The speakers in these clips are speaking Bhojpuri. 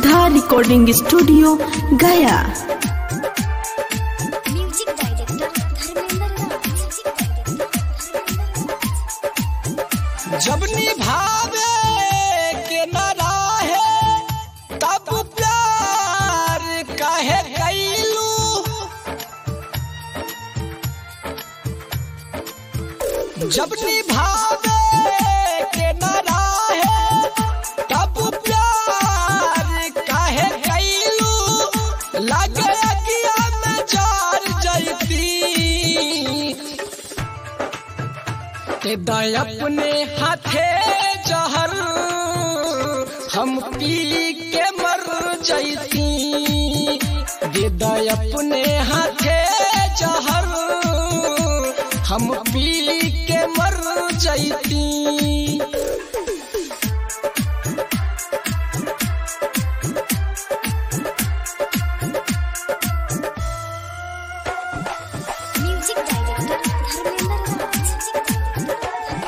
श्रद्धा recording studio Gaya music director Dharmendra Raj music director जब निभावे के न रहे तब प्यार काहे कैलू जब निभावे के न रहे तब प्यार काहे कैलू लगे अगिया में जार जैती के दाय अपने हाथे जहर हम पी के मर जैती दे दाय अपने हाथे जहर हम पी के मर जैती music director Dharmendra Raj music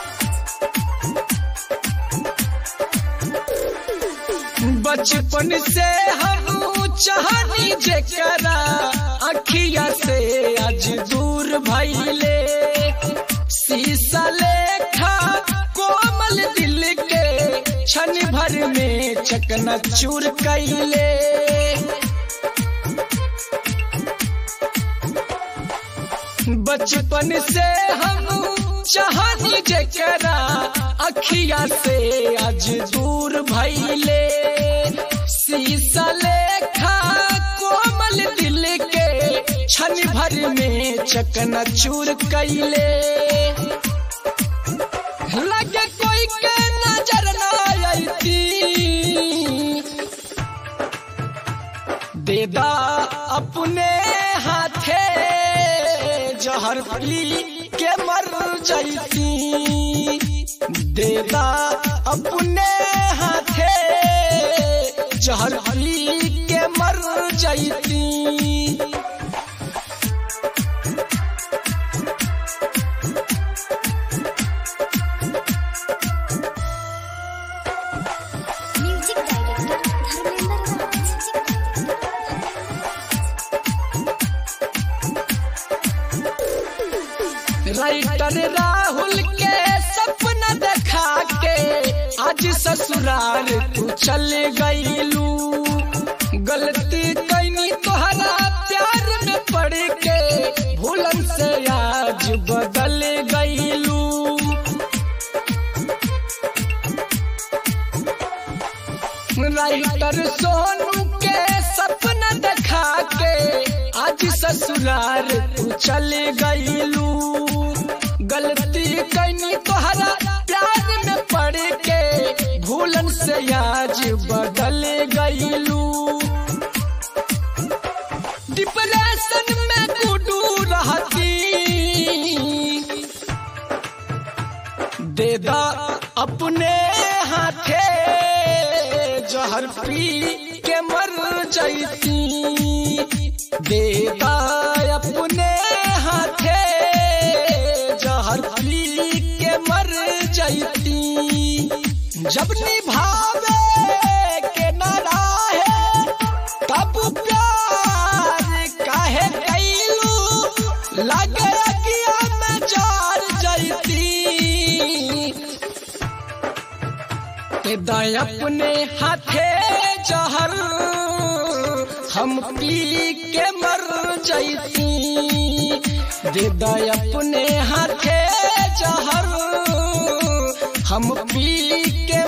बचपन से हम चाहनी जेकरा अखिया से आज दूर भइले शीशा लेखा कोमल दिल के क्षण भर में चकना चूर कैले बचपन से हम चाहनी जेकरा अखिया से आज दूर भइले शीशा लेखा कोमल दिल के क्षण भर में चकना चूर कैले लगे कोई के नजर ना आईती देदा अपने हाथे जहर पी के मर जैती देदा अपने हाथे जहर पी के मर जैती music director Dharmendra Raj music writer Rahul के सपना देखा के आज ससुराल तू चल गईलू गलती कैनी तोहरा प्यार में पड़ के भूलन से आज बदल गईलू राइटर सोनू के सपना देखा के आज ससुराल तू चल गईलू गलती कैनी तोहरा प्यार में पड़ के भूलन से आज बदल गईलू डिप्रेशन में गुडू रहती देदा अपने हाथे जहर पी के मर जैती देदा अपने हाथे जहर पी के मर जैती जब निभावे के न रहे तब प्यार काहे कैलू लगे अगिया में जार जैती के दाय अपने हाथे जहर हम पी के मर जैती दे दाय अपने हाथे जहर हम पी के